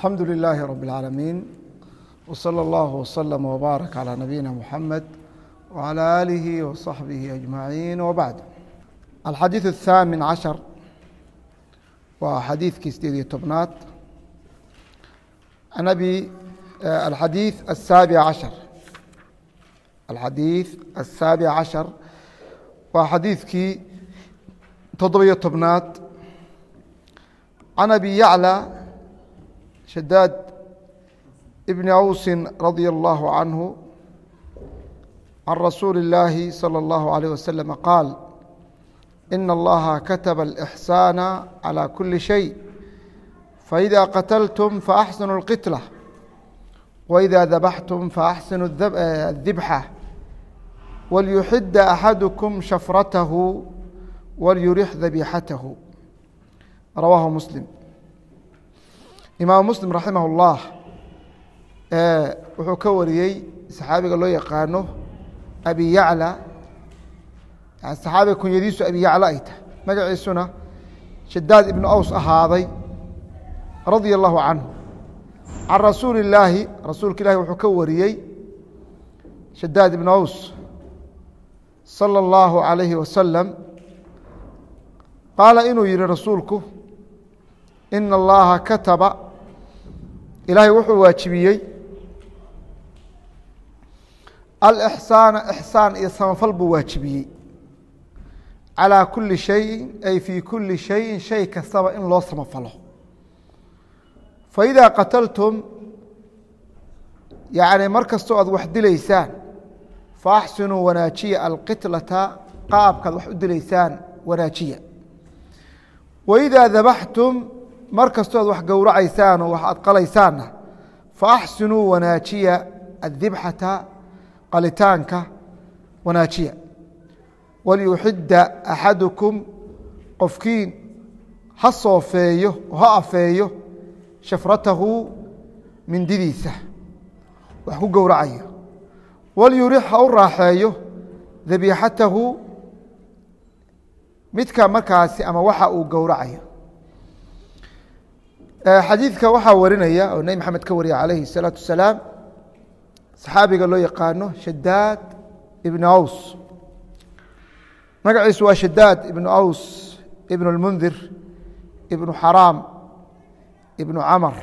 alxamdu لilaahi rab اlcaalamiin wslى اllah wslm wbaarak calى nabiyina muxamed wعalى aalihi waصaxbihi ajmaciin wbacd alxadiiث الthaamin cashar waa xadiidkii sideed iyo tobnaad an abi alxadiiث الsaabic cashar alxadiiث الsaabic cashar waa xadiidkii toddobiyo tobnaad can abi yaclى shadaad bni awsi radia allahu canhu can rasuuli اllaahi salى اllahu عalيه waslm qaal ina allaha kataba اlإxsaana calى kuli shay faإida qatltm faaxsinu اlqitlة waإida dabaxtum faaxsinu الdibxa walyuxida axadukm shafratahu walyurix dabixatahu rawaahu muslim imaamu muslim raximah اllah wuxuu ka wariyey saxaabiga loo yaqaano abi yacla saxaabiga kunyadiisu abi yacla ay tahay magaciisuna shadaad ibnu aws ahaaday radia allahu canhu can rasuuli illaahi rasuulka ilahi wuxuu ka wariyey shadaad ibnu aws salى اllahu عalayhi wasalam qaala inuu yihi rasuulku ina allaha kataba ilaahay wuxuu waajibiyey alixsaana ixsaan iyo samafal buu waajibiyey calىa kuli shayin ay fii kuli shayin shay kastaba in loo samafalo faidaa qataltum yacni mar kastoo aad wax dilaysaan faaxsinuu wanaajiya alqitlata qaabkaad wax u dilaysaan wanaajiya waidaa dabaxtum mar kastoo aad wax gowracaysaan oo wax aad qalaysaanna faaxsinuu wanaajiya addibxata qalitaanka wanaajiya walyuxidda axadukum qofkiin ha soofeeyo oo ha afeeyo shafratahu mindidiisa wax ku gowracayo walyurix ha u raaxeeyo dabiixatahu midka markaasi ama waxa uu gowracayo xadiidka waxaa warinaya oo nebi maxamed ka wariya calayhi الsalaatu wasalaam saxaabiga loo yaqaano shadaad ibnu aws magaciisu waa shadaad ibnu aws ibnu اlmundir ibnu xaraam ibnu camar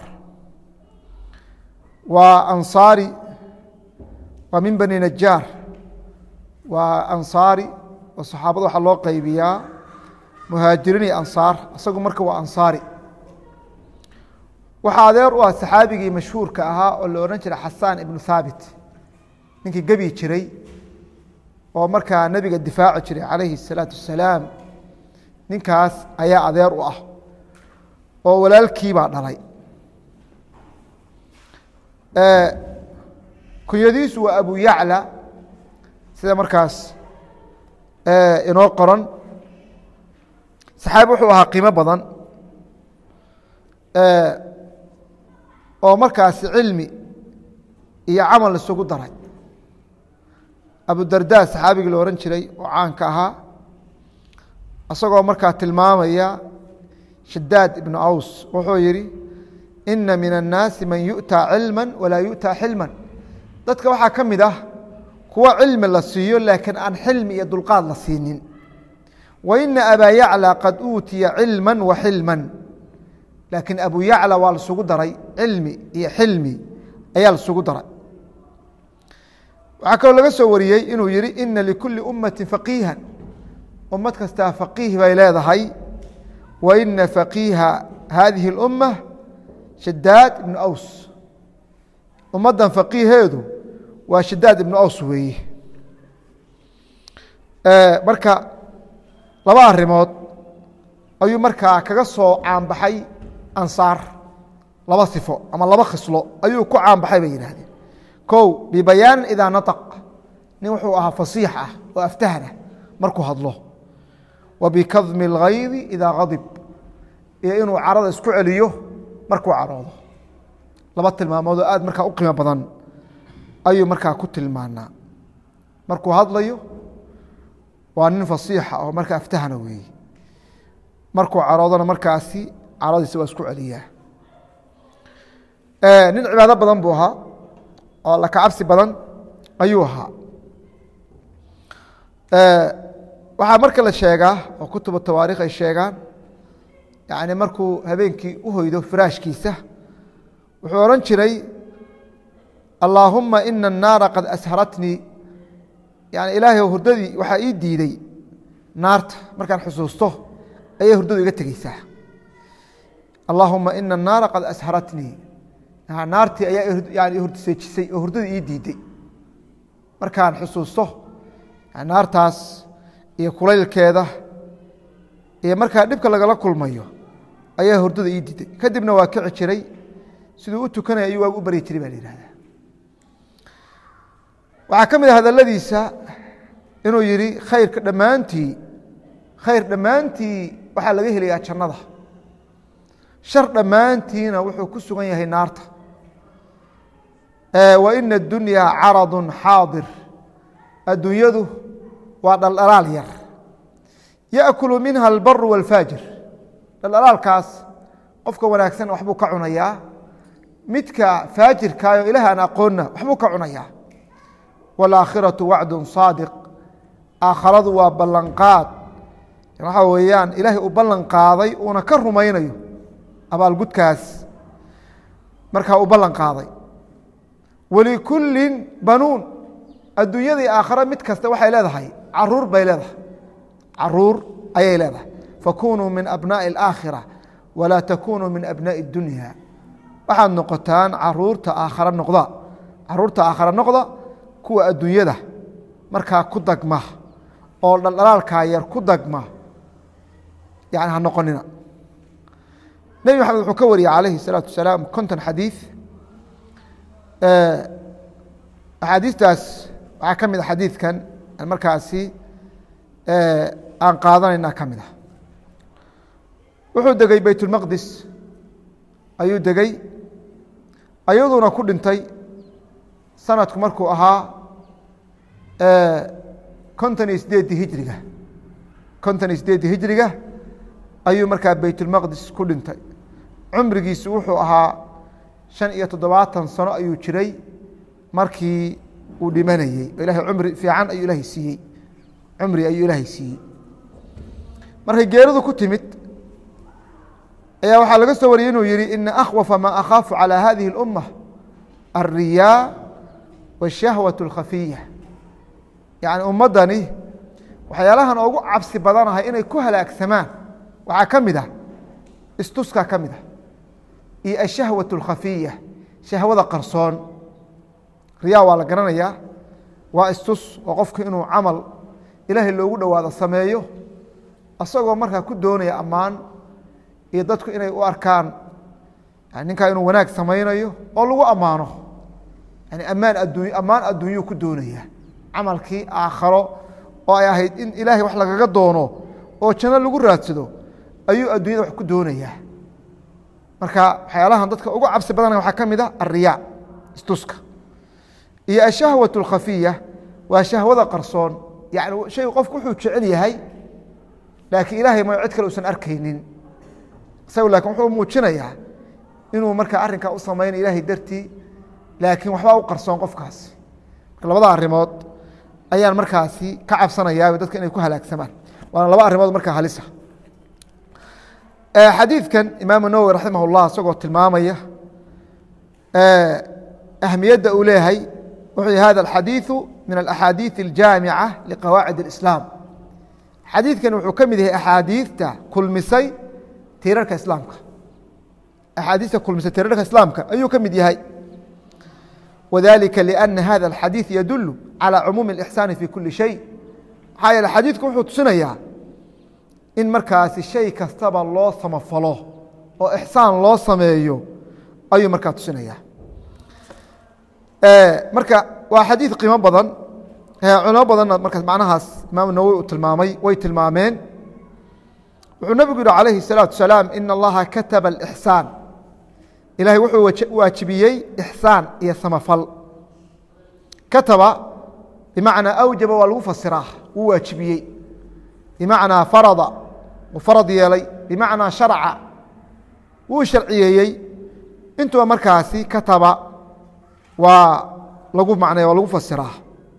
waa ansaari waa min bani najaar waa ansaari oo saxaabada waxaa loo qaybiyaa muhaajiriin iyo ansaar isagu marka waa ansaari waxaa adeer u ah saxaabigii mashhuurka ahaa oo la odhan jiray xasaan ibnu haabit ninkii gebi jiray oo markaa nebiga difaaci jiray calayhi الsalaatu wasalaam ninkaas ayaa adeer u ah oo walaalkiibaa dhalay kunyadiisu waa abu yacla sida markaas inoo qoran saxaabi wuxuu ahaa qiimo badan oo markaasi cilmi iyo camal isugu daray abudarda saxaabigii la ohan jiray oo caanka ahaa isagoo markaa tilmaamaya shadaad ibnu aws wuxuu yihi ina min الnaasi man yu'taa cilma walaa yu'taa xilma dadka waxaa ka mid ah kuwa cilmi la siiyo laakiin aan xilmi iyo dulqaad la siinin wa ina abaa yaclى qad uutiya cilma wa xilma laakiin abu yacla waa lasugu daray cilmi iyo xilmi ayaa lasugu daray waxaa kaloo laga soo wariyey inuu yihi ina likuli ummati faqiiha ummad kastaa faqiih bay leedahay wa ina faqiiha hadihi اlumma shadaad ibnu aws ummaddan faqiiheedu waa shadaad ibnu aws weeye marka laba arimood ayuu markaa kaga soo caanbaxay ansaar laba sifo ama laba khislo ayuu ku caanbaxay bay yidhahdeen kow bibayaanin idaa naطaq nin wuxuu ahaa fasiix ah oo aftahana markuu hadlo wa bikadmi اlgaydi idaa gadib iyo inuu carada isku celiyo markuu caroodo laba tilmaamood oo aad markaa u qiimo badan ayuu markaa ku tilmaanaa markuu hadlayo waa nin fasiixa oo markaa aftahana weeye markuu caroodana markaasi caradiisa waa isku celiyaa nin cibaado badan buu ahaa oo laka cabsi badan ayuu ahaa waxaa marka la sheegaa oo kutubu tawaarikh ay sheegaan yani markuu habeenkii u hoydo firaashkiisa wuxuu odhan jiray allaahuma ina الnaara qad asharatnii yani ilaahay hurdadii waxaa ii diiday naarta markaan xusuusto ayay hurdadu iga tegeysaa allaahuma ina الnaara qad asharatnii naartii ayaa yani hurseejisay oo hurdadii ii diiday markaan xusuusto naartaas iyo kulaylkeeda iyo markaa dhibka lagala kulmayo ayaa hurdada ii diiday kadibna waa kici jiray siduu u tukanaya ayuu waagu u baryi jiray baa la yihahda waxaa ka mid a hadaladiisa inuu yihi khayrka dhammaantii khayr dhammaantii waxaa laga helayaa jannada shar dhammaantiina wuxuu ku sugan yahay naarta wa ina اdunyaa caradu xaadir adduunyadu waa dhaldhalaal yar yaأkulu minha albaru wاlfaajir dhaldhalaalkaas qofka wanaagsan waxbuu ka cunayaa midka faajirkaayo ilaah aan aqoonna waxbuu ka cunayaa wاlaakhiraةu wacdu saadiq aakharadu waa ballanqaad waxaa weeyaan ilaahay uu ballan qaaday uuna ka rumaynayo abaalgudkaas markaa uu ballan qaaday walikulin banuun adduunyadii aakhare mid kasta waxay leedahay caruur bay leedahay caruur ayay leedahay fakunuu min abnaaءi اlaakhira walaa takunuu min abnaaءi اdunya waxaad noqotaan caruurta aakhare noqda caruurta aakhare noqda kuwa adduunyada markaa ku dagma oo dhaldhalaalkaa yar ku dagma yani ha noqonina nebi maxamed wuxuu ka wariyey calayhi الsalaatu wasalaam konton xadiiث axaadiistaas waxaa ka mid a xadiidkan markaasi aan qaadanayna ka mid ah wuxuu degey beytulmaqdis ayuu degey ayaduna ku dhintay sanadku markuu ahaa konton iyo sideeddii hijriga konton iyo sideeddii hijriga ayuu markaa beytulmaqdis ku dhintay cumrigiisu wuxuu ahaa shan iyo toddobaatan sano ayuu jiray markii uu dhimanayey ilahay cumri fiican ayuu ilaahay siiyey cumri ayuu ilaahay siiyey markay geeridu ku timid ayaa waxaa laga soo wariyey inuu yihi ina akhwafa maa akhaafu calى hadihi اlumma alriyaa wاshahwaة اlkhafiya yani ummaddani waxyaalahan ugu cabsi badanahay inay ku halaagsamaan waxaa ka mid ah istuskaa ka mid ah iyo ashahwaة اlkhafiya shahwada qarsoon riyaa waa la garanayaa waa istus oo qofku inuu camal ilaahay loogu dhowaado sameeyo asagoo markaa ku doonaya ammaan iyo dadku inay u arkaan ninkaa inuu wanaag samaynayo oo lagu ammaano yani ammaan adduny ammaan adduunyuu ku doonaya camalkii aakharo oo ay ahayd in ilaahay wax lagaga doono oo janno lagu raadsado ayuu adduunyada wax ku doonayaa marka waxyaalahan dadka ugu cabsi badanaya waxaa ka mid a alriyaa istuska iyo ashahwaة اlkhafiya waa shahwada qarsoon yani shay qofku wuxuu jecel yahay laakiin ilaahay ma cid kale usan arkaynin isagu lakin wuxuu muujinayaa inuu markaa arrinkaa u samayna ilaahay dartii laakiin waxbaa u qarsoon qofkaas marka labada arrimood ayaan markaasi ka cabsanayaa dadka inay ku halaagsamaan waana laba arrimood markaa halisa xadiidkan imaamu nawowi raximah اllah isagoo tilmaamaya ahmiyadda uu leeyahay wuxuu yihi hada alxadiiثu min alaxaadiiث اljaamica liqawaacid اlislaam xadiidkan wuxuu ka mid yahay axaadiidta kulmisay tiirarka islaamka axaadiista kulmisay tiirarka islaamka ayuu ka mid yahay wadalika liأna hada alxadiiث yadulu calى cumuumi اlإxsaani fi kuli shay maxaa yeele xadiidku wuxuu tusinayaa in markaasi shay kastaba loo samafalo oo ixsaan loo sameeyo ayuu markaa tusinaya marka waa xadiid qiimo badan culimo badanna markaas macnahaas imaam nawowi uu tilmaamay way tilmaameen wuxuu nebigu yihi calayhi الsalaaةu salaam ina allaha kataba اlإxsaan ilahay wuxuu waajibiyey ixsaan iyo samafal kataba bimacnaa awjaba waa lagu fasiraa wuu waajibiyey bimacnaa farada uu farad yeelay bimacnaa sharca wuu sharciyeeyey intuba markaasi kataba waa lagu macnaya waa lagu fasiraa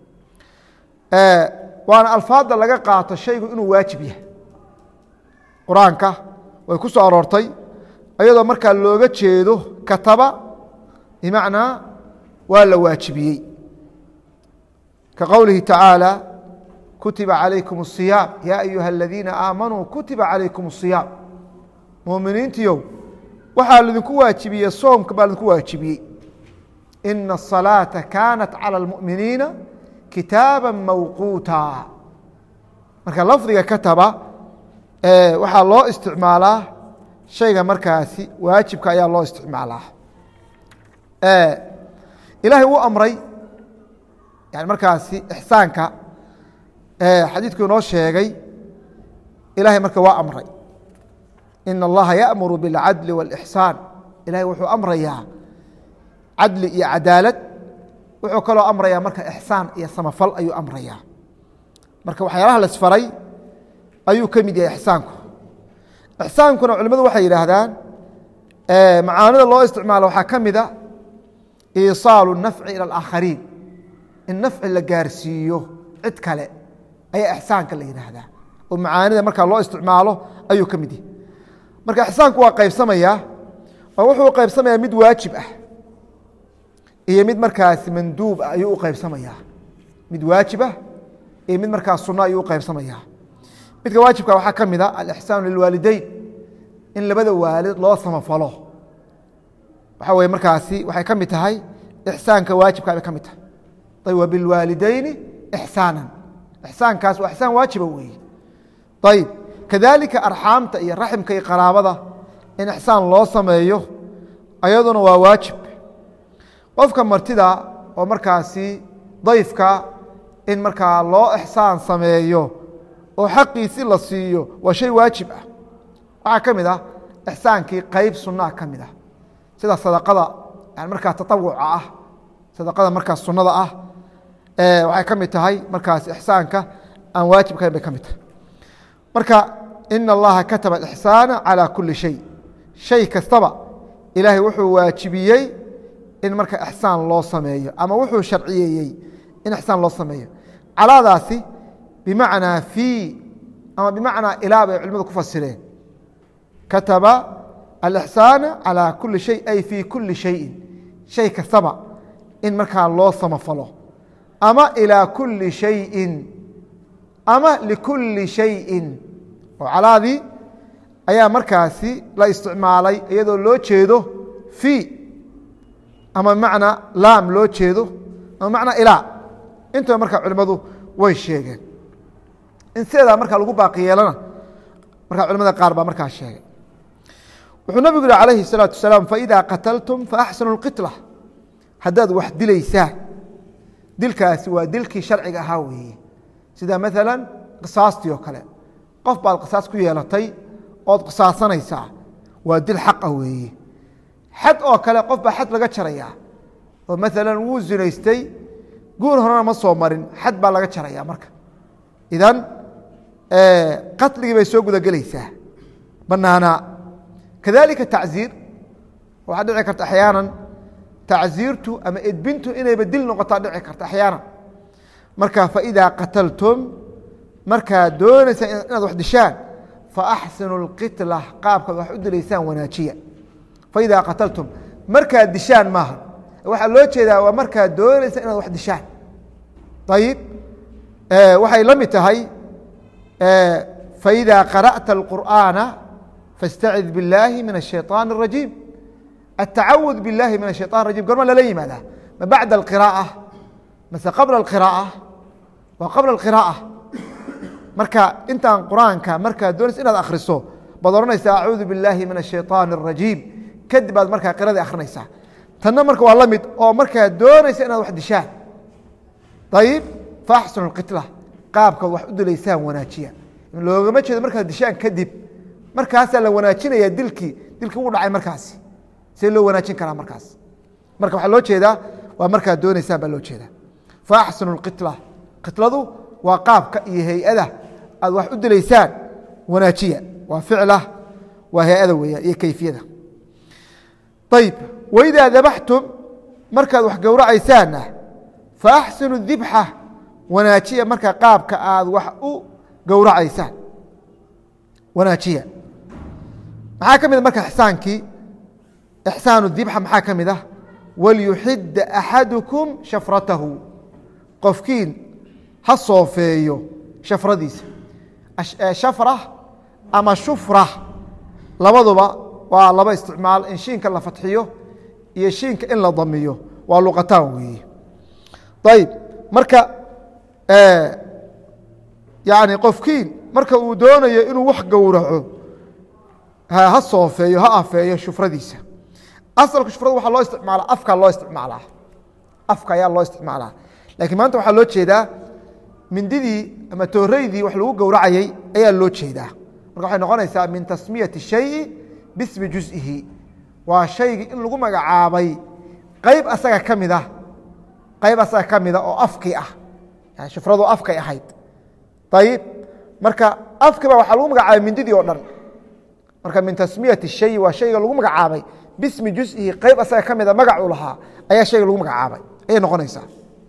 waana alfaadda laga qaato shaygu inuu waajib yahay qur-aanka way ku soo aroortay iyadoo markaa looga jeedo kataba bimacnaa waa la waajibiyey ka qowlihi tacaalى kutiba calaykum الصiyaam ya ayuha aladiina aamanuu kutiba calaykum الصiyaam muminiintiyow waxaa lidinku waajibiyey soomka baa lidinku waajibiyey ina الصalaaةa kaanat calى اlmuؤminiina kitaaba mawquuta marka lafdiga kataba waxaa loo isticmaalaa shayga markaasi waajibka ayaa loo isticmaalaa ilaahay uu amray yani markaasi ixsaanka xadiidku inoo sheegay ilahay marka waa amray ina allaha yaأmuru biاlcadli wاlإxsaan ilahay wuxuu amrayaa cadli iyo cadaalad wuxuu kaloo amrayaa marka ixsaan iyo samafal ayuu amrayaa marka waxyaalaha lasfaray ayuu ka mid yahay ixsaanku ixsaankuna culimadu waxay yidhaahdaan macaanida loo isticmaalo waxaa ka mida iisaalu nafci ilى اlaakhariin in nafci la gaarsiiyo cid kale ayaa ixsaanka la yidhaahdaa oo macaanida markaa loo isticmaalo ayuu ka mid yahay marka ixsaanku waa qaybsamayaa oo wuxuu qaybsamayaa mid waajib ah iyo mid markaasi manduub ah ayuu u qaybsamayaa mid waajib ah iyo mid markaas sunno ayuu u qaybsamayaa midka waajibka waxaa ka mid a alixsaanu lilwaalideyn in labada waalid loo samafalo waxaa weye markaasi waxay ka mid tahay ixsaanka waajibka bay ka mid tahay ayb wa bilwaalideyni ixsaanan ixsaankaas waa ixsaan waajiba weeye ayib kadalika arxaamta iyo raximka iyo qaraabada in ixsaan loo sameeyo ayaduna waa waajib qofka martida oo markaasi dayfka in markaa loo ixsaan sameeyo oo xaqiisi la siiyo waa shay waajib ah waxaa ka mid ah ixsaankii qeyb sunaa ka mid ah sida sadaqada yani markaa tatawuca ah sadaqada markaas sunnada ah waxay ka mid tahay markaas ixsaanka aan waajibkahayn bay ka mid tahay marka ina allaha kataba alixsaana calى kuli shay shay kastaba ilaahay wuxuu waajibiyey in marka ixsaan loo sameeyo ama wuxuu sharciyeeyey in ixsaan loo sameeyo calaadaasi bimacnaa fii ama bimacnaa ilaa bay culimadu ku fasireen kataba alixsaana calى kuli shay ay fii kuli shayin shay kastaba in markaa loo samafalo ama ilىa kuli shayin ama likuli shayin oo calaadii ayaa markaasi la isticmaalay iyadoo loo jeedo fii ama bimacnaa laam loo jeedo ama bimacnaa ilaa intaba markaa culimmadu way sheegeen in sideedaa markaa lagu baaqi yeelana markaa culimada qaar baa markaa sheegay wuxuu nabigu yihi calayhi الsalaaةu wasalaam faإida qataltum faaxsinu اlqitla haddaad wax dilaysaan dilkaasi waa dilkii sharciga ahaa weeye sida maala qisaastii oo kale qof baad qisaas ku yeelatay ood qisaasanaysaa waa dil xaqa weeye xad oo kale qof baa xad laga jarayaa oo maala wuu zinaystay guur horena ma soo marin xad baa laga jaraya marka idan qatligii bay soo gudagelaysaa banaanaa kadalika tacziir waxaa dhici karta axyaana tacziirtu ama edbintu inayba dil noqotaa dhici karta axyaana marka faidaa qataltum markaad doonaysaan inaad wax dishaan faaxsinu اlqitla qaabkaad wax u dilaysaan wanaajiya faidaa qataltum markaad dishaan maaha waxaa loo jeedaa waa markaad doonaysaan inaad wax dishaan ayib waxay la mid tahay faإida qara'ta الqur'aana faاstacid biاllaahi min الشhayطaan الrajiim التacawud biاllahi min الشhayطan الrajim gorma lala yimaadaa ma bacda الqirاءة mase qabla الqirاءة waa qabla الqirاءة marka intaan qur'aanka markaad doonaysa inaad akhriso baad ohanaysa acuudu biاllahi min الشhayطaan الrajiim kadib baad markaa qiradii akhrinaysaa tanna marka waa la mid oo markaad doonaysa inaad wax dishaan ayib faaxsinu اlqitla qaabkaad wax u dilaysaan wanaajiya loogama jeedo markaad dishaan kadib markaasaa la wanaajinaya dilkii dilkii u dhacay markaasi see loo wanaajin karaa markaas marka waxaa loo jeedaa waa markaad doonaysaan baa loo jeedaa faaxsinu اlqitla qitladu waa qaabka iyo hay-ada aad wax u dilaysaan wanaajiya waa ficla waa hay-ada weeyaan iyo keyfiyada ayb waidaa dabaxtum markaad wax gowracaysaanna faaxsinu dibxa wanaajiya marka qaabka aad wax u gowracaysaan wanaajiya maxaa ka mid a marka ixsaankii ixsaanu dibxa maxaa ka mid ah walyuxida axadukum shafratahu qofkiin ha soofeeyo shafradiisa shafra ama shufra labaduba waa laba isticmaal in shiinka la fatxiyo iyo shiinka in la damiyo waa luqataan weeye ayib marka yani qofkiin marka uu doonayo inuu wax gowraco ha soofeeyo ha afeeyo shufradiisa asalka shufrada waxaa loo isticmaalaa afkaa loo isticmaalaa afka ayaa loo isticmaalaa lakiin maanta waxaa loo jeedaa mindidii ama tooreydii wax lagu gowracayey ayaa loo jeedaa marka waxay noqonaysaa min tasmiyati shayi bismi juزihi waa shaygii in lagu magacaabay qayb asaga ka mid ah qayb asaga ka mida oo afkii ah yani shufradu afkay ahayd ayib marka afkiiba waxaa lagu magacaabay mindidii oo dhan marka min tasmiyati shayi waa shayga lagu magacaabay bismi juزihi qayb asaga ka mida magacuu lahaa ayaa shayga lagu magacaabay ayay noqonaysaa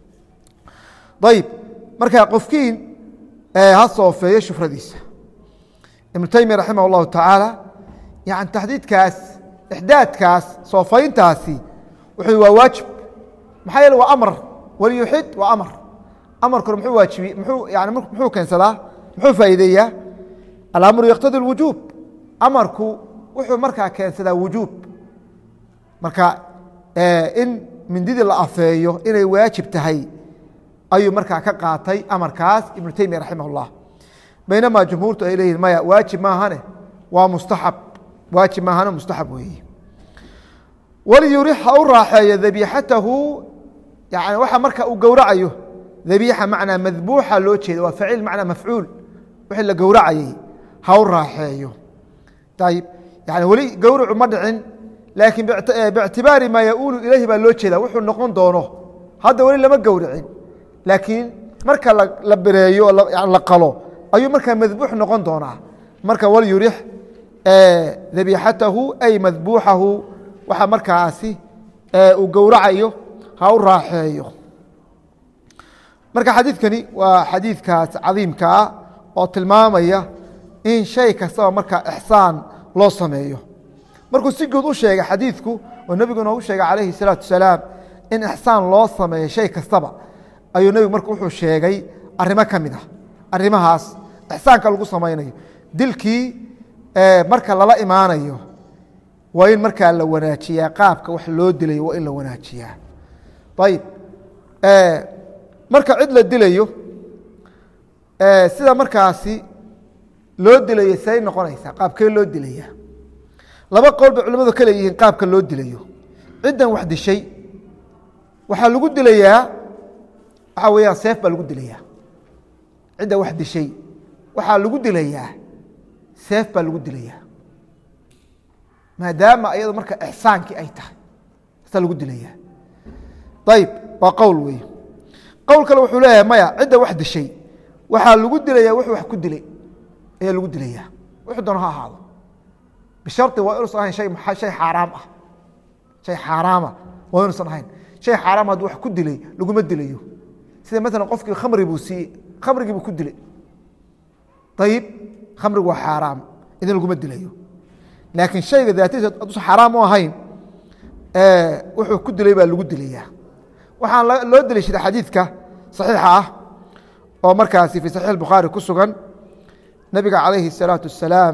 ayib marka qofkiin ha soofeeyo shufradiisa ibnu taymiya raximah اllahu tacaala yani taxdiidkaas ixdaadkaas soofayntaasi wuxuu waa waajib maxaa yeele waa amar waliyuxid waa amar amarkuna muxuu waajibi muxuu yani muxuu keensadaa muxuu faa'iideeyaa alamru yaqtadi اlwujuub amarku wuxuu markaa keensadaa wujuub marka in mindidii la afeeyo inay waajib tahay ayuu markaa ka qaatay amarkaas ibnu teymiya raximah اllah baynamaa jumhuurtu ay leeyihin maya waajib maahane waa mustaxab waajib maahane mustaxab weeye waliyurix ha u raaxeeyo dabiixatahu yani waxa marka uu gowracayo dabiixa macnaa madbuuxa loo jeeda waa faciil macnaa mafcuul wixii la gowracayey ha u raaxeeyo ayib yani weli gowracu ma dhicin laakiin bictibaari maa yaulu ilayhi baa loo jeeda wuxuu noqon doono hadda weli lama gowracin laakiin marka la bereeyo la qalo ayuu markaa madbuux noqon doonaa marka walyurix dabiixatahu ay madbuuxahu waxa markaasi uu gowracayo ha u raaxeeyo marka xadiidkani waa xadiidkaas cadiimka ah oo tilmaamaya in shay kastaba markaa ixsaan loo sameeyo markuu si guud u sheegay xadiidku oo nebigu inoogu sheegay calayhi salaatu wasalaam in ixsaan loo sameeyo shay kastaba ayuu nebigu marka wuxuu sheegay arrimo ka mid ah arrimahaas ixsaanka lagu samaynayo dilkii marka lala imaanayo waa in markaa la wanaajiyaa qaabka wax loo dilayo waa in la wanaajiyaa ayib marka cid la dilayo sida markaasi loo dilayo say noqonaysaa qaabkee loo dilaya laba qowl bay culimadu ka leeyihiin qaabka loo dilayo ciddan wax dishay waxaa lagu dilayaa waxaa weeyaan seef baa lagu dilayaa cidda wax dishay waxaa lagu dilayaa seef baa lagu dilayaa maadaama ayado marka ixsaankii ay tahay saa lagu dilayaa ayib waa qowl wey qowl kale wuxuu leeyahay maya cidda wax dishay waxaa lagu dilayaa wuxuu wax ku dilay ayaa lagu dilayaa wuxuu doono ha ahaado bishari waa inuusan ahayn shay shay xaaraam ah shay xaaraama waa inuusan ahayn shay xaaraam hadduu wax ku dilay laguma dilayo sida maalan qofkii khamri buu siiyey khamrigii buu ku dilay ayib khamrigu waa xaaraam idin laguma dilayo laakiin shayga daatadiisa hadduusan xaaraam u ahayn wuxuu ku dilay baa lagu dilayaa waxaan loo deliishaday xadiidka saxiixa ah oo markaasi fii saxiix bukhaari ku sugan nabiga calayhi الsalaatu wasalaam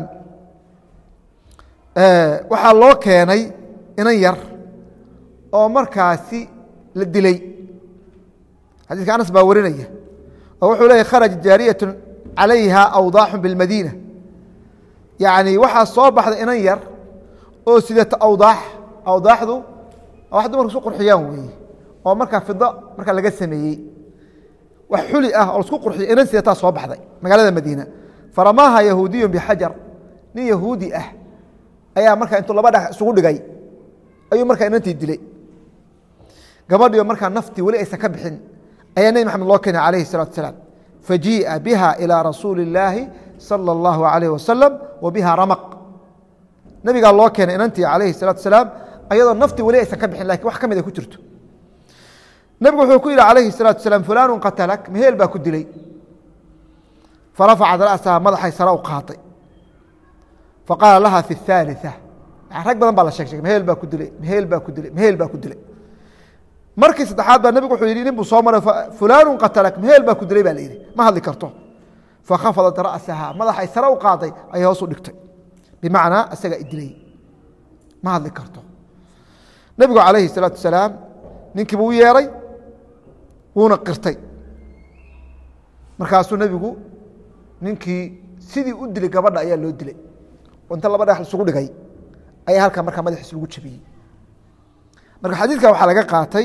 waxaa loo keenay inan yar oo markaasi la dilay xadiiska anas baa warinaya oo wuxuu leeyay kharaja jaariyaة calayha awdaaxu biاlmadiina yani waxaa soo baxday inan yar oo sidata awdaax awdaaxdu wax dumarku isku qurxiyaan weeye oo markaa fido markaa laga sameeyey wax xuli ah oo lasku qurxiyo inan sidataa soo baxday magaalada madiina faramaaha yahuudiyu bixajar nin yahuudi ah ayaa markaa intuu laba dhagax isugu dhigay ayuu markaa inantii dilay gabadhiyo markaa naftii weli aysan ka bixin ayaa nebi maxamed loo keenay calayhi salatu asalaam fajii'a biha ilaa rasuuli illaahi sala allahu alayh wasalam wa biha ramaq nebigaa loo keenay inantii calayhi salatu asalaam ayadoo nafti weli aysan ka bixin lakin wax ka mid ay ku jirto nebigu wuxuu ku yidhi calayhi الsalatu wasalaam fulaanu qatalak meheel baa ku dilay farafacad ra'saha madaxay sare u qaatay faqaala laha fi الثaaliثة rag badan baa la sheeg sheegay meheel baa ku dilay meheel baa ku dilay meheel baa ku dilay markii saddexaad baa nebigu wuxuu yidhi nin buu soo maray fulaanu qatalak meheel baa ku dilay baa la yidhi ma hadli karto fakhafadat ra'saha madaxay sare u qaaday ayay hoos u dhigtay bimacnaa isagaa idilay ma hadli karto nebigu calayhi الsalaatu wasalaam ninkii buu u yeeray wuuna qirtay markaasuu nebigu ninkii sidii u dilay gabadha ayaa loo dilay oo inta laba dhagax isugu dhigay ayaa halkaa markaa madaxiis lagu jabiyey marka xadiidka waxaa laga qaatay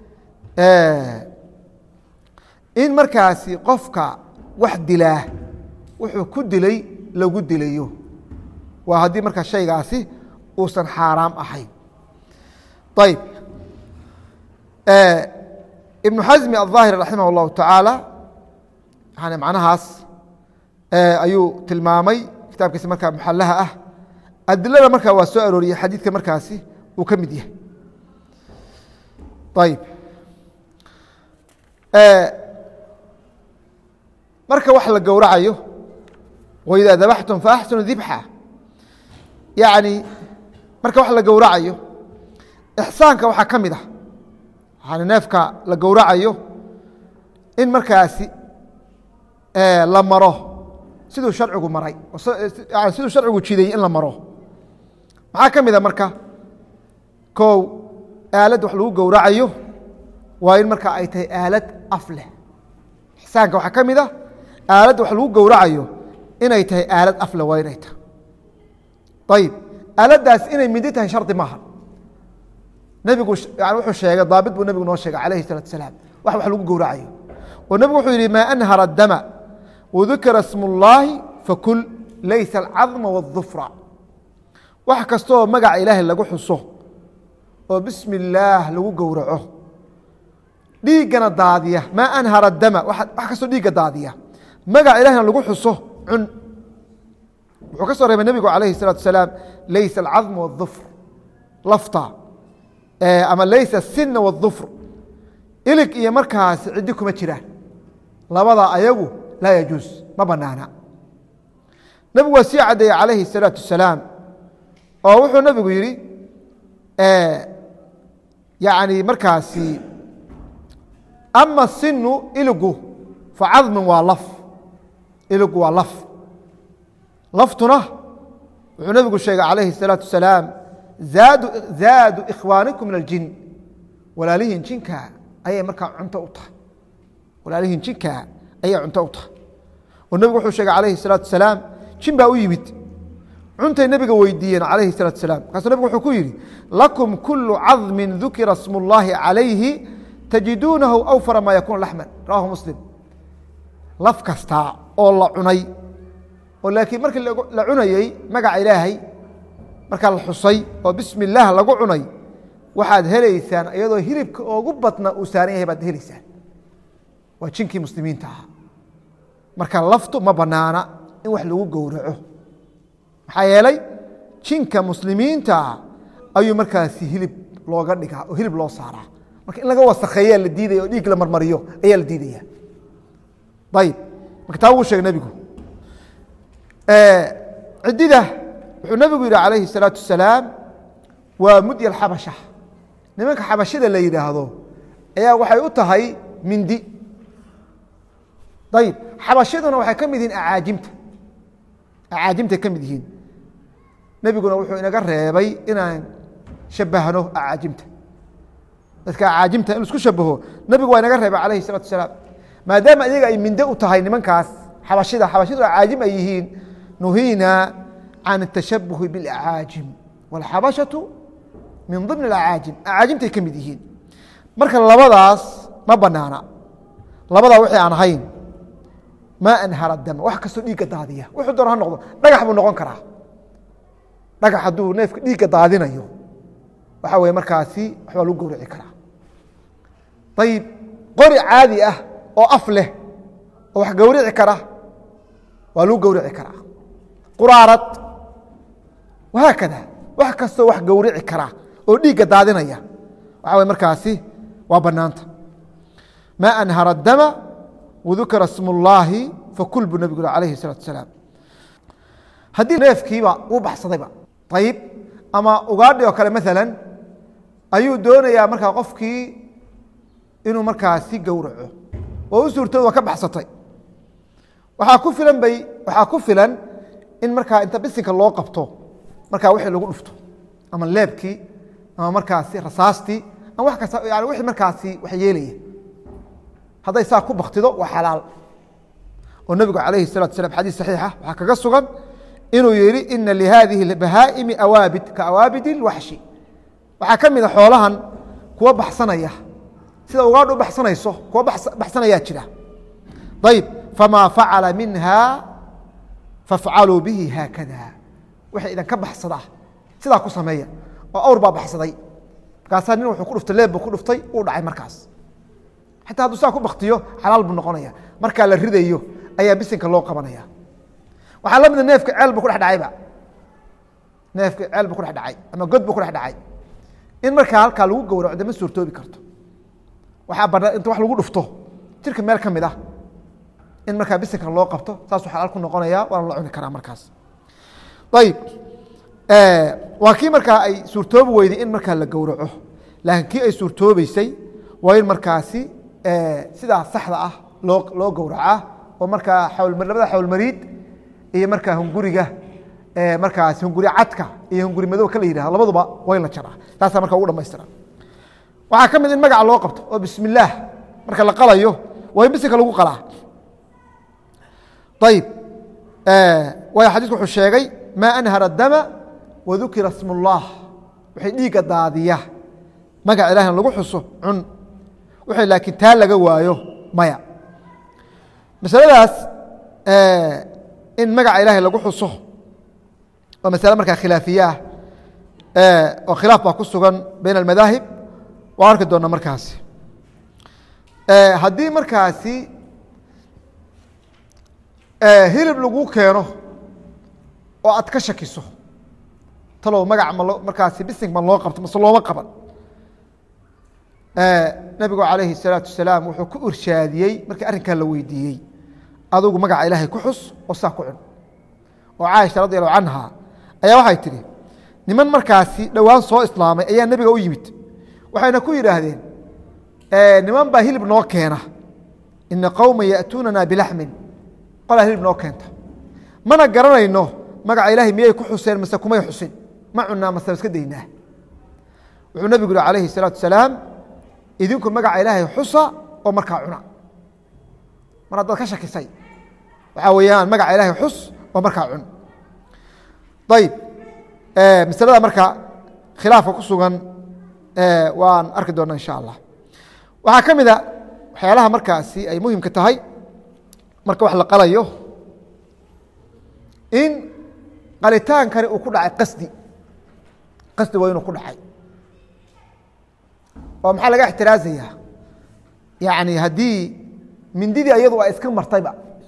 in markaasi qofka wax dilaa wuxuu ku dilay lagu dilayo waa haddii markaa shaygaasi uusan xaaraam ahayn ayb ibnu xasmi aلظaahir raximah اllahu tacaala yani macnahaas ayuu tilmaamay kitaabkiisa markaa muxalaha ah adilada markaa waa soo arooriyey xadiidka markaasi uu ka mid yahay ayb marka wax la gowracayo waidaa dabaxtum faaxsinu dibxa yani marka wax la gowracayo ixsaanka waxaa ka mid ah yani neefka la gowracayo in markaasi la maro siduu sharcigu maray siduu sharcigu jidayey in la maro maxaa ka mid a marka kow aalad wax lagu gowracayo waa in marka ay tahay aalad af leh ixsaanka waxaa ka mid a aalad wax lagu gowracayo inay tahay aalad af leh waa inay tahay ayib aaladdaas inay mindi tahay shardi maaha nebigu yani wuxuu sheegay daabit buu nebigu noo sheegay calayhi salatu asalaam wax wax lagu gowracayo oo nebigu wuxuu yihi maa anhara dama wadukira smu اllaahi fakul laysa alcadma waاdufra wax kastooo magaca ilaahay lagu xuso oo bismi illaah lagu gowraco dhiiggana daadiya maa anhara dama wax kastoo dhiigga daadiya magaca ilahina lagu xuso cun wuxuu ka soo reebay nebigu calayhi الsalatu asalaam laysa alcadma waاdufr lafta ama laysa الsina waاdufr ilig iyo markaas ciddi kuma jiraan labada ayagu laa yajuus ma banaana nebigu waa sii caddeeyey calayhi الsalaaةu wasalaam oo wuxuu nebigu yihi yani markaasi ama sinu iligu facadmin waa laf iligu waa laf laftuna wuxuu nebigu sheegay calayhi الsalaaةu wasalaam zaadu zaadu ikhwaanikum min aljin walaalihiin jinka ayay markaa cunto u tahay walaalihiin jinka ayay cunto u tahay oo nebigu wuxuu sheegay calayhi الsalatu wasalaam jin baa u yimid cuntay nebiga weydiiyeen calayhi الsalatu wasalaam markaasuu nebigu wuxuu ku yidhi lakum kulu cadmin dukira smu اllahi calayhi tajiduunahu awfara maa yakuun laxman rawahu muslim laf kastaa oo la cunay oo laakiin markii la cunayey magaca ilaahay markaa la xusay oo bismi اllaah lagu cunay waxaad helaysaan iyadoo hilibka oogu badna uu saaran yahay baad helaysaan waa jinkii muslimiinta ahaa marka laftu ma banaana in wax lagu gowraco maxaa yeelay jinka muslimiintaa ayuu markaasi hilib looga dhigaa oo hilib loo saaraa marka in laga wasakheeyaa la diidaya oo dhiig la marmariyo ayaa la diidaya ayib marka taa wuu sheegay nebigu ciddida wuxuu nebigu yihi calayhi الsalaatu wasalaam waa mudya xabasha nimanka xabashida la yidhaahdo ayaa waxay u tahay mindi ayib xabashiduna waxay ka mid yihiin acaajimta acaajimtay ka mid yihiin nebiguna wuxuu inaga reebay inaan shabahno acaajimta dadka acaajimta in isku shabaho nebigu waa inaga reebay calayhi الsalatu wasalaam maadaama iyaga ay minde u tahay nimankaas xabashida xabashidu acaajim ay yihiin nuhiina can الtashabuhi biاlacaajim wاlxabashatu min ضimn اacaajim acaajimtay ka mid yihiin marka labadaas ma banaana labadaa wixii aan ahayn maa anhara dama wax kastoo dhiigga daadiya wuxuu doon ha noqdo dhagax buu noqon karaa dhagax hadduu neefka dhiigga daadinayo waxa weye markaasi waxbaa lagu gowraci karaa ayib qori caadi ah oo af leh oo wax gowrici kara waa lagu gowrici karaa quraarad wahaakada wax kastoo wax gowrici kara oo dhiigga daadinaya waxa way markaasi waa banaanta maa anhara dama wadukira sm اllaahi fakul buu nebigu alayhi الsalatu asalaam haddii neefkiiba uu baxsadayba ayib ama ugaadhi oo kale maala ayuu doonayaa markaa qofkii inuu markaasi gowraco oo u suurtooda waa ka baxsatay waxaa ku filan bay waxaa ku filan in markaa inta bisinka loo qabto markaa wixii lagu dhufto ama leebkii ama markaasi rasaastii ama wax kasta yani wixii markaasi wax yeelaya hadday saa ku baktido waa xalaal oo nebigu calayhi الsalatu salam xadiis saxiixa waxaa kaga sugan inuu yihi ina lihadihi اbahaa'imi awaabid ka awaabid اlwaxshi waxaa ka mida xoolahan kuwa baxsanaya sida ugaadh u baxsanayso kuwa baxsanayaa jira ayb famaa facala minha fafcaluu bihi haakada wixii idinka baxsada sidaa ku sameeya oo awr baa baxsaday markaasaa nin wuxuu ku dhuftay leeb buu ku dhuftay uu dhacay markaas xataa hadduu saa ku baktiyo xalaal buu noqonaya markaa la ridayo ayaa bisinka loo qabanaya waxaa la mida neefka ceel buu ku dhex dhacayba neefka ceel buu ku dhex dhacay ama god buu ku dhex dhacay in markaa halkaa lagu gowraco de ma suurtoobi karto waxaa banaan inta wax lagu dhufto jirka meel ka mid ah in markaa bisinka loo qabto saasuu xalaal ku noqonaya waana la cuni karaa markaas ayib waa kii markaa ay suurtoobi weyday in markaa la gowraco laakiin kii ay suurtoobeysay waa in markaasi sidaa saxda ah loo loo gowracaa oo markaa labada xawlmariid iyo markaa hunguriga markaas hunguri cadka iyo hunguri madow ka la yihahdo labaduba waa in la jaraa taasaa marka ugu dhamaystira waxaa ka mid in magaca loo qabto oo bismi illaah marka la qalayo waa in bisinka lagu qalaa ayib waayo xadiisku wuxuu sheegay maa anhara dama wadukira sm اllah waxay dhiigga daadiya magaca ilahna lagu xuso cun wixii laakiin taa laga waayo maya masaladaas in magaca ilaahay lagu xuso waa masale markaa khilaafiye ah oo khilaaf baa ku sugan bayn almadaahib waa arki doona markaasi haddii markaasi hilib lagu keeno oo aad ka shakiso talow magac ma markaasi bising ma loo qabto mase looma qaban nabigu calayhi الsalaatu wasalaam wuxuu ku irshaadiyey markii arrinkaa la weydiiyey adugu magaca ilaahay ku xus oo saa ku cun oo caaisha radi allahu canha ayaa waxay tidhi niman markaasi dhowaan soo islaamay ayaa nebiga u yimid waxayna ku yidhaahdeen niman baa hilib noo keena ina qowma ya'tuunana bilaxmin qolaa hilib noo keenta mana garanayno magaca ilaahay miyay ku xuseen mase kumay xusin ma cunaa mase iska daynaa wuxuu nebigu yihi calayhi الsalaatu wasalaam idinku magaca ilaahay xusa oo markaa cuna mar haddaad ka shakisay waxaa weeyaan magaca ilaahay xus oo markaa cun ayib masalada marka khilaafka ku sugan waan arki doona insha allah waxaa ka mid a waxyaalaha markaasi ay muhimka tahay marka wax la qalayo in qalitaankani uu ku dhacay qasdi qasdi waa inuu ku dhacay oo maxaa laga ixtiraazaya yani haddii mindidii iyadu ay iska martayba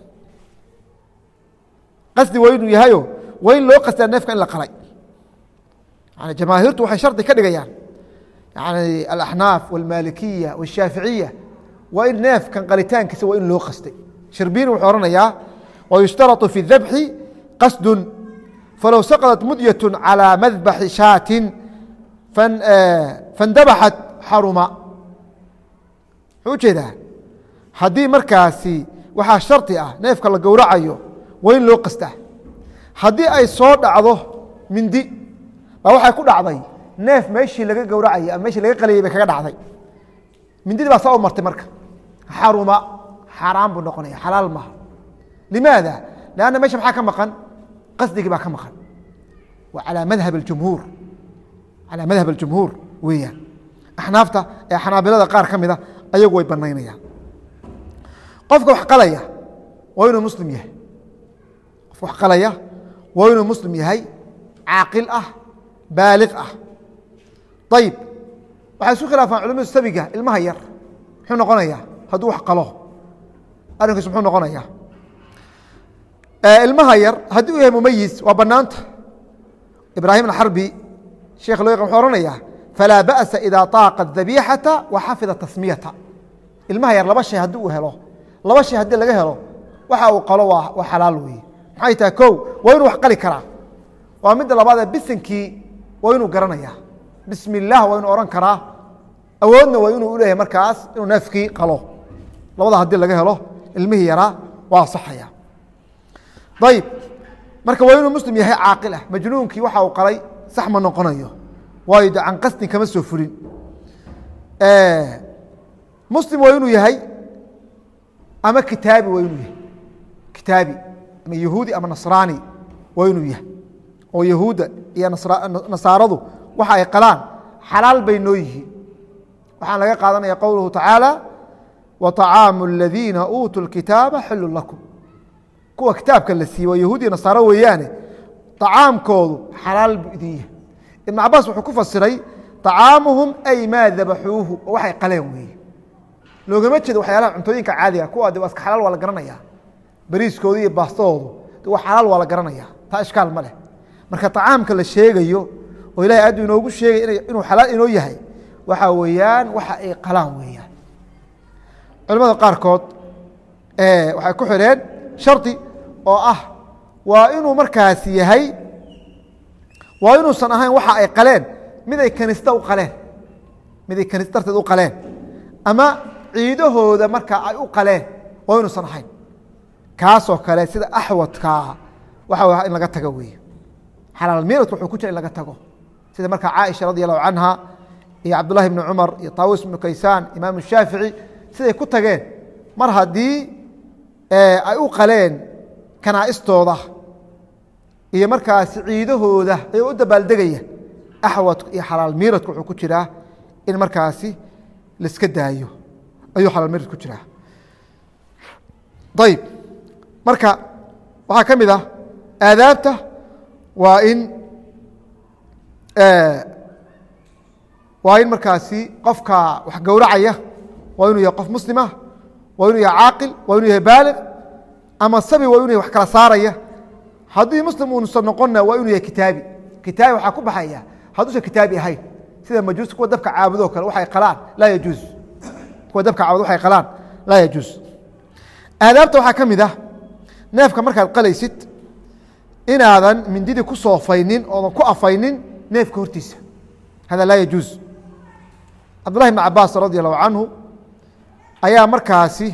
qasdi waa inuu yahayo waa in loo qasdaa neefka in la qalay yani jamaahiirtu waxay shardi ka dhigayaan yani alaxnaaf walmalikiya washaaficiya waa in neefkan qalitaankiisa waa in loo qastay shirbiini wuxuu ohanayaa wayushtarau fi dabxi qasdun falow saqطat mudyaة calى madbaxi shaatin fandabaxat xaruma wuxuu ujeedaa haddii markaasi waxaa shardi ah neefka la gowracayo waa in loo qastaa haddii ay soo dhacdo mindi baa waxay ku dhacday neef meeshii laga gowracayay ama meshii laga qaliyay bay kaga dhacday mindidii baa saa u martay marka xaruma xaaraan buu noqonaya xalaal maaha limaada lanna mesha maxaa ka maqan qasdigii baa ka maqan waa alaa madhab اjumhuur calaa madhab اljumhuur weeyaan axnaafta ee xanaabilada qaar ka mida ayagu way banaynayaan qofka wax qalaya waa inuu muslim yahay qofka wax qalaya waa inuu muslim yahay caaqil ah baaliq ah ayib waxay isku khilaafaan culamadu sabiga ilmaha yar muxuu noqonayaa hadduu wax qalo arrinkiisu muxuu noqonaya ilmaha yar haddii uu yahay mumayis waa banaanta ibraahim axarbi sheekh loo yaqan wuxuu ohanayaa falaa ba'sa idaa طaaqa dabiixata wa xafida tasmiyata ilmaha yar laba shay haddii uu helo laba shay haddii laga helo waxa uu qalo waa xalaal weeye maxay tahay kow waa inuu wax qali karaa waa midda labaadee bisinkii waa inuu garanaya bismi اllah waa inuu ohan karaa awoodna waa inuu uleeyahay markaas inuu neefkii qalo labada haddii laga helo ilmihii yaraa waa asaxaya ayib marka waa inuu muslim yahay caaqil ah majnuunkii waxa uu qalay sax ma noqonayo waayo de can qasdin kama soo fulin muslim waa inuu yahay ama kitaabi waa inuu yahay kitaabi ama yahuudi ama nasraani waa inuu yahay oo yahuudda iyo nasaaradu waxa ay qalaan xalaal bay noo yihiin waxaan laga qaadanaya qowluhu tacaala wa طacaamu اladiina uutuu اlkitaaba xilu lakum kuwa kitaabka la siiye waa yahuud iyo nasaaro weeyaane طacaamkoodu xalaal buu idin yahay ibn cabaas wuxuu ku fasiray طacaamuhum ay maa dabaxuuhu oo waxay qaleen weeye loogama jeedo waxyaalaha cuntooyinka caadiga kuwa de waa iska xalaal waa la garanaya bariiskoodu iyo baastadoodu de waa xalaal waa la garanaya taa ishkaal ma leh marka طacaamka la sheegayo oo ilahay aaduu inoogu sheegay inuu xalaal inoo yahay waxa weeyaan waxa ay qalaan weeyaan culamada qaarkood waxay ku xidheen shardi oo ah waa inuu markaasi yahay waa inuusan ahayn waxa ay qaleen mid ay kanista u qaleen mid ay kanis darteed u qaleen ama ciidahooda markaa ay u qaleen waa inuusan ahayn kaasoo kale sida axwadkaa waxa in laga tago weeye xalaal miiradku wuxuu ku jira in laga tago sida markaa caaisha radi allahu canha iyo cabdullahi bni cumar iyo taawus ibnu kaysaan imaam shaafici siday ku tageen mar haddii ay u qaleen kanaa'istooda iyo markaasi ciidahooda ayuu u dabaaldegaya axwadku iyo xalaal miiradku wuxuu ku jiraa in markaasi laiska daayo ayuu xalaal miirad ku jiraa ayib marka waxaa ka mid ah aadaabta waa in waa in markaasi qofka wax gowracaya waa inuu yahay qof muslimah waa inuu yahay caaqil waa inuu yahay baaliq ama sabi waa inuu yahay wax kala saaraya haddii muslim uunusan noqonna waa inuu yahay kitaabi kitaabi waxaa ku baxaya hadduusan kitaabi ahayn sida majuusta kuwa dabka caabudoo kale waxay qalaan laa yajuuz kuwa dabka caabud waxay qalaan laa yajuuz aadaabta waxaa ka mid ah neefka markaad qalaysid inaadan mindidii ku soofaynin oodan ku afaynin neefka hortiisa hada laa yajuuz cabdullahi bn cabaas radi allahu canhu ayaa markaasi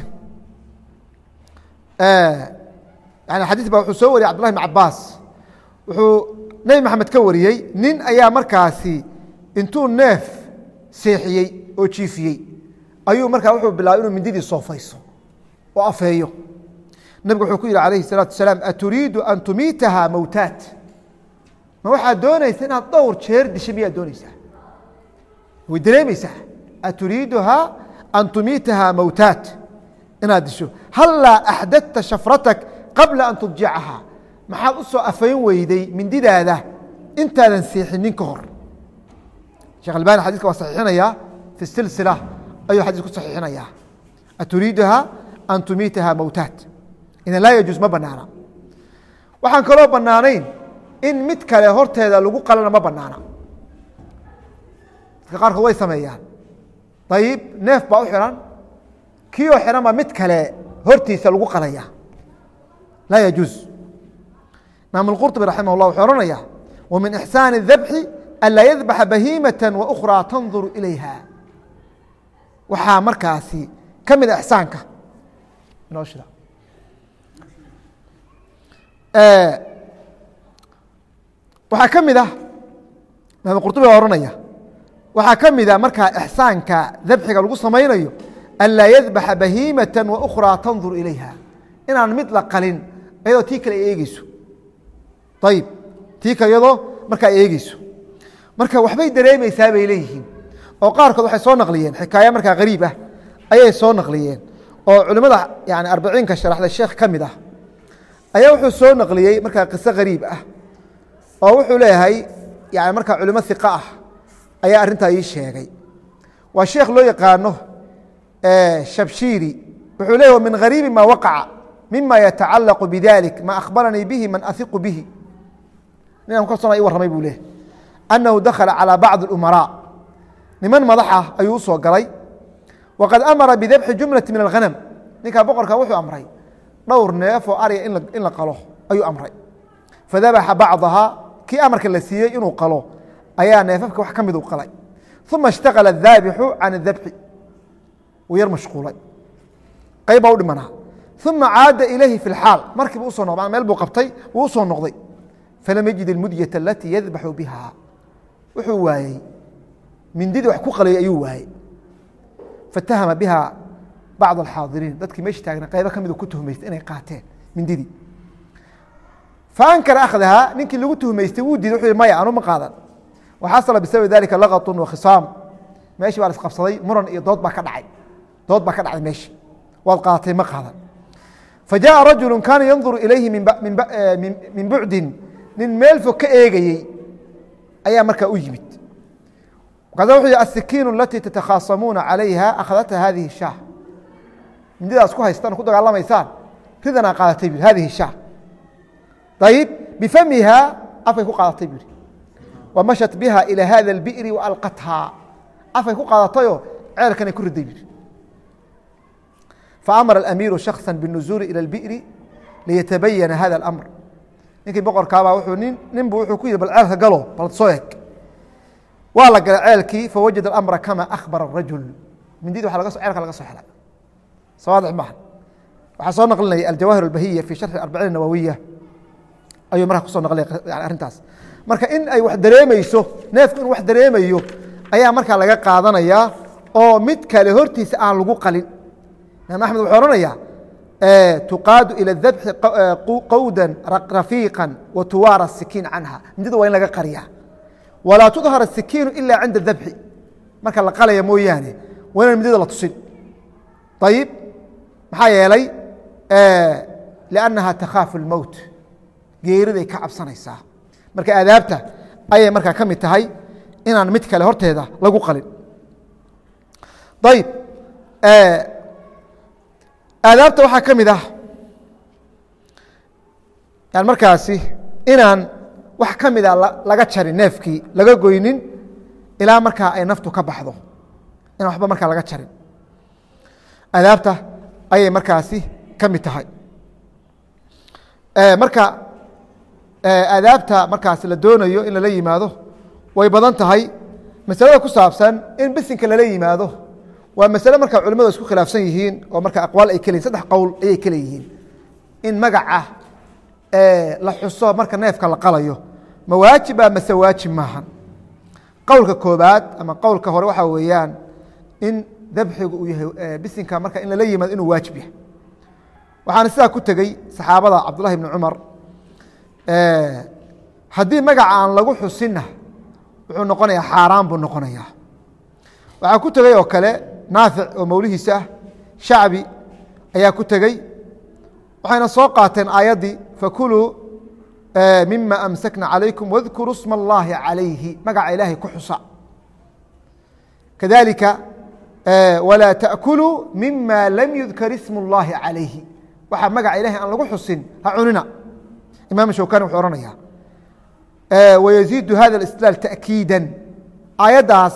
yani xadiis ba wuxuu soo wariyey cbdullahi bn cabaas wuxuu nebi maxamed ka wariyey nin ayaa markaasi intuu neef seexiyey oo jiifiyey ayuu markaa wuxuu bilaabay inuu mindidii soofayso oo afeeyo nebigu wuxuu ku yihi alayhi الsalaatu asalaam aturiidu an tumiitaha mowtaat ma waxaad doonaysa inaad dhowr jeer disha miyaad doonaysaa way dareemaysaa aturiiduha an tumiitaha mowtaat inaad disho hallaa axdadta shafratak qabla an tudjicaha maxaad u soo afayn weyday mindidaada intaadan seexinin ka hor shekh albani xadiska waa saxiixinaya fi silsila ayuu xadiis ku saxiixinaya aturiiduha an tumiitaha mowtaat idan laa yajuuz ma banaana waxaan kaloo banaanayn in mid kale horteeda lagu qalana ma banaana dadka qaarkood way sameeyaan ayib neef baa u xiran kii oo xiran baa mid kale hortiisa lagu qalaya laa yajuuz imaam اlqurطbi raximah اllah wuxuu ohanaya wa min ixsaani الdabxi anlaa yadbaxa bahiimaة waأkhraa tanduru ilayha waxaa markaasi ka mida ixsaanka inoo shira waxaa ka mid ah imaam qurطubi baa ohanaya waxaa ka mid a markaa ixsaanka dabxiga lagu samaynayo an laa yadbaxa bahiimaة waأkhraa tandur ilayha inaan mid la qalin iyadoo tii kale ay eegeyso ayib tii kale iyadoo markaa ay eegeyso marka waxbay dareemeysaa bay leeyihiin oo qaarkood waxay soo naqliyeen xikaaya markaa gariib ah ayay soo naqliyeen oo culimada yani arbiciinka sharaxda sheekh ka mid ah ayaa wuxuu soo naqliyey markaa qiso gariib ah oo wuxuu leeyahay yani markaa culimo iqa ah ayaa arrintaa ii sheegay waa sheekh loo yaqaano shabshiri wuxuu leeyahy min gariibi ma waqaca mima yatacalaqu bidalik ma akhbaranii bihi man ahiqu bihi ninaan kalsoona i warramay buu leeyahy annahu dakhala calى bacضi اlumaraa niman madax ah ayuu usoo galay waqad amara bidabxi jumlati min alghanam ninkaa boqorka wuxuu amray dhowr neef oo arya in la qalo ayuu amray fadabaxa bacdahaa kii amarka la siiyey inuu qalo ayaa neefafka wax ka mid u qalay uma اshtaqala الdaabixu can اdabxi wuu yar mashquulay qayb baa u dhimanaa uma caada ilayhi fi اlxaal markiiba usoo noqda meel buu qabtay wuu usoo noqday falam yajid اlmudyata alatii yadbaxu biha wuxuu waayey mindidii wax ku qalayay ayuu waayey fatahama biha bacd alxaadiriin dadkii meesha taagna qaybo ka midu ku tuhmaystay inay qaateen mindidii faankara akhdahaa ninkii lagu tuhmaystay wuu diiday wuxuu yihi maya anu ma qaadan waxasala bisababi dalika laqatun wa khisaam meeshii baa la isqabsaday muran iyo dood baa ka dhacay dood baa ka dhacday meeshi waad qaadatay ma qaadan fajaءa rajulu kaana yanduru ilayhi min bucdin nin meel fog ka eegayey ayaa markaa u yimid markaasa wuxuu yihi asikiinu alatii tatakhasamuuna calayha akhadata hadihi shaah mindidaas ku haystaan ku dagaalamaysaan ridanaa qaadatay bu hadihi shaah ayib bifamiha afay ku qaadatay bu wa mashat biha ilى hada اlbi'ri waalqathaa afay ku qaadatayoo ceelkanay ku riday bu faamara alamiiru shakصa biالnuzuuli ilى اlbi'ri liyatabayana hada اlamr ninkii boqorkaabaa wuuu nin ninbu wuxuu ku yihi bal ceelka galo bal soo eg waa la galay ceelkii fawajada اlamra kama akhbara الrajul mindidi wa ceelka laga soo xelay sawaadix maaha waxaa soo naqlinaya aljawaahir اlbahiya fi sharxi arbaciin nawawiya ayuu markaa kusoo naqlinaya arrintaas marka in ay wax dareemeyso neefku inuu wax dareemayo ayaa markaa laga qaadanayaa oo mid kale hortiisa aan lagu qalin imaam axmed wuxuu ohanayaa tuqaadu ilى dabxi qowda rafiiqa wa tuwaara sikiin canha mindida waa in laga qariyaa walaa tudhar asikiinu ila cinda dabxi marka la qalaya mooyaane waa inaan mindida la tusin ayib maxaa yeelay liannaha takhaafu اlmowt geeriday ka cabsanaysaa marka aadaabta ayay markaa ka mid tahay inaan mid kale horteeda lagu qalin ayib aadaabta waxaa ka mid ah yan markaasi inaan wax ka mida laga jarin neefkii laga goynin ilaa markaa ay naftu ka baxdo inaan waxba markaa laga jarin aadaabta ayay markaasi ka mid tahay marka aadaabta markaas la doonayo in lala yimaado way badan tahay masalada ku saabsan in bisinka lala yimaado waa masale markaa culimadu isku khilaafsan yihiin oo marka aqwaal ay kaleyihin saddex qowl ayay kale yihiin in magaca la xuso marka neefka la qalayo ma waajiba mase waajib maahan qowlka koobaad ama qowlka hore waxaa weeyaan in dabxigu uu yahay bisinka marka in lala yimaado inuu waajib yahay waxaana sidaa ku tegey saxaabada cabdullahi bni cumar haddii magaca aan lagu xusinna wuxuu noqonayaa xaaraan buu noqonayaa waxaa ku tegey oo kale naafic oo mawlihiisa ah shacbi ayaa ku tegey waxayna soo qaateen aayaddii fakuluu mima amsakna calaykum wadkuruu sma اllahi calayhi magaca ilaahay ku xusa kadalika walaa taأkuluu mima lam yudkar ismu اllahi calayhi waxaa magaca ilahay aan lagu xusin ha cunina imam shawkani wuxuu ohanaya wayaziidu hada ااstilaal taأkiida aayaddaas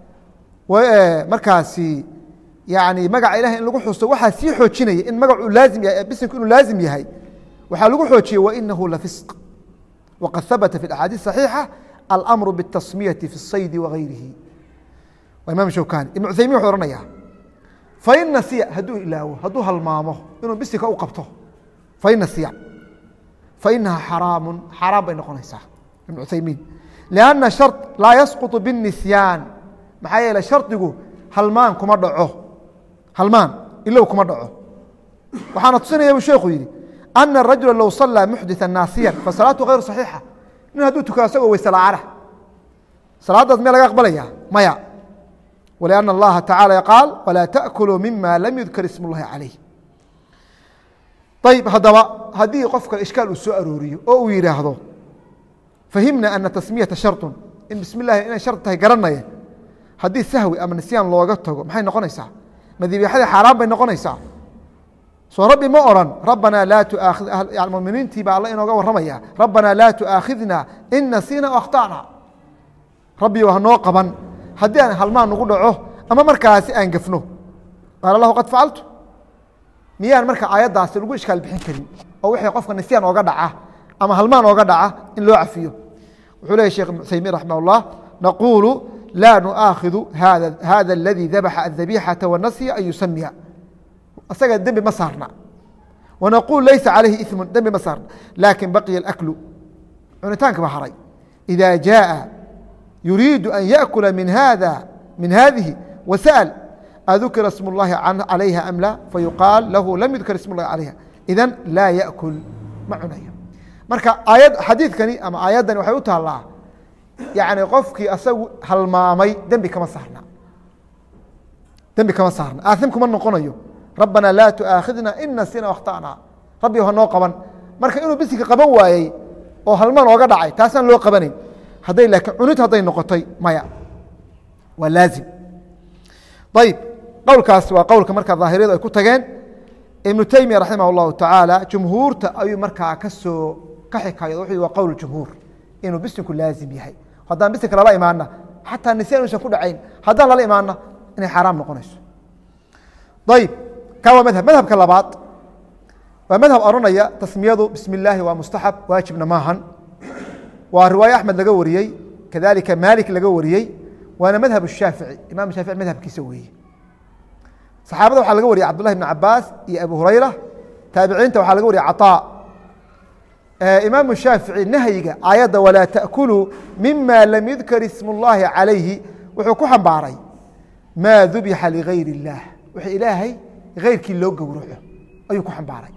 markaasi yani magaca ilahay in lagu xuso waxaa sii xoojinaya in magacu laazim yahay bismku inuu laazim yahay waxaa lagu xoojiyey wainahu lafisq waqad habata fi axaadiis صaxiixa almru bالtasmiyati fi الsaydi wagayrihi waa imam shawkani ibn cuthaymin wuxuu ohanaya fain nasiya hadduu ilaawo hadduu halmaamo inuu bisinka u qabto fain nasiya fainaha xaraamu xaaraan bay noqonaysaa ibn cuthaymiin lianna shar laa yasquط biالnisyaan maxaa yeele shardigu halmaan kuma dhaco halmaan ilow kuma dhaco waxaana tusinaya buu sheekhu yidhi ana الrajula low salaa muxdiثa naasiyan fasalaatu غayru صaxiixa nin hadduu tukado asagoo weyse la'aana salaaddaas mee laga aqbalaya maya wلأن الlaha tacaalى qaal wlaa taأkuluu mima lam yudkar ism اllahi calayh ayb haddaba haddii qofka ishkaal uu soo arooriyo oo uu yidhaahdo fahimna ana tasmiyata sharطu in bismi اllahi inay shar tahay garanaya haddii sahwi ama nisyaan looga tago maxay noqonaysaa madiibixadii xaaraan bay noqonaysaa soo rabbi ma oran rabbanaa laa tuaakhid muminiintii baa alla inooga warramaya rabbanaa laa tuaakhidna in nasiina o akhtana rabbi hanoo qaban haddii aan halmaan nagu dhaco ama markaasi aan gefno qaala lahu qad facaltu miyaan marka aayaddaasi lagu ishkaal bixin karin oo wixii qofka nisyaan ooga dhaca ama halmaan ooga dhaca in loo cafiyo wuxuu leeyay shekh ibn uthaymiin raximah اllah naquulu laa nu'aakhidu hada اladii dabaxa الdabixata wanasya an yusamiya isaga dembi ma saarna wanaquul laysa calayhi iثmu dembi ma saarna laakin baqiya اlaklu cunitaanka ba haray إida jaءa yuriidu an yaأkula min hada min hadihi wasأl adukira sm اllahi calayha am la fayuqaal lahu lam yudkar ism اllahi calayha idan laa yaأkul ma cunayo marka aayad xadiidkani ama aayaddani waxay u taallaa yani qofkii asagu halmaamay dembi kama saarna dembi kama saarna aaim kuma noqonayo rabbana laa tuaakhidna in nasina akhtana rabbi hanoo qaban marka inuu bisinka qaban waayey oo halmaan ooga dhacay taasaan loo qabanayn hadday laakiin cunid hadday noqotay maya waa laazim ayib qowlkaas waa qowlka markaa daahiriyadu ay ku tageen ibnu teymiya raximah اllahu tacaala jumhuurta ayuu markaa kasoo ka xikayo wuxuu waa qowl jumhuur inuu bisinku laazim yahay haddaan bisinka lala imaana xataa nisyan usan ku dhacayn haddaan lala imaana inay xaaraam noqonayso ayib ka waa madhab madhabka labaad waa madhab oranaya tasmiyadu bismi illaahi waa mustaxab waajibna maahan waa riwaaye axmed laga wariyey kadalika maalik laga wariyey waana madhab shaafici imam shaafici madhabkiisa weeye saxaabada waxaa laga wariyay cabdullahi bn cabaas iyo abu hurayra taabiciinta waxaa laga wariyay caطaa imaamu shaafici nahyiga aayadda walaa taأkuluu mima lam yudkar ism اllahi calayhi wuxuu ku xambaaray maa dubixa ligayr اllah wixii ilaahay keyrkii loo gowraco ayuu ku xambaaray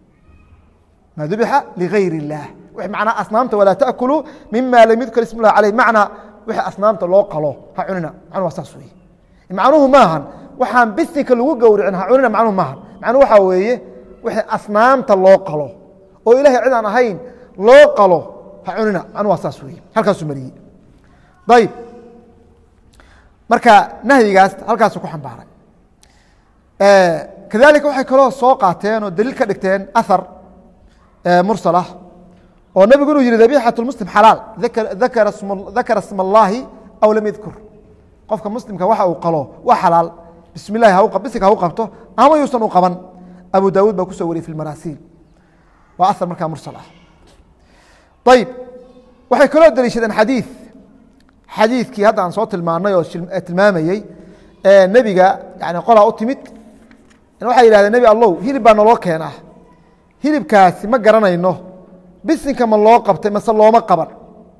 maa dubixa ligayr اllah manaa asnaamta walaa taأkuluu mima lam yudkar ism اllahi alayh macnaa wixii asnaamta loo qalo ha cunina macnu waa saas weye macnuhu maahan waxaan bisinka lagu gowricin ha cunina macnuhu maahan macnuhu waxaa weeye wixii asnaamta loo qalo oo ilahay cid aan ahayn loo qalo ha cunina macnuhu waa saas weye halkaasuu mariyey ayib marka nahyigaas halkaasu ku xambaaray kadalika waxay kaloo soo qaateen oo daliil ka dhigteen ahar mursal ah oo nebigu inuu yihi dabixat muslim xalaal dakara sma اllahi aw lam yadkur qofka muslimka waxa uu qalo waa xalaal bismi اllahi bisinka ha u qabto ama yuusan u qaban abu dawuud baa kusoo wariyey fi marasiil waa ahar markaa mursal ah ayib waxay kaloo deliishadeen xadiid xadiidkii hadda aan soo tilmaanay oo tilmaamayey nebiga yani qolaa u timid waxay yihahdeen nebi allow hilib baa naloo keenaa hilibkaasi ma garanayno bisinka ma loo qabtay mase looma qaban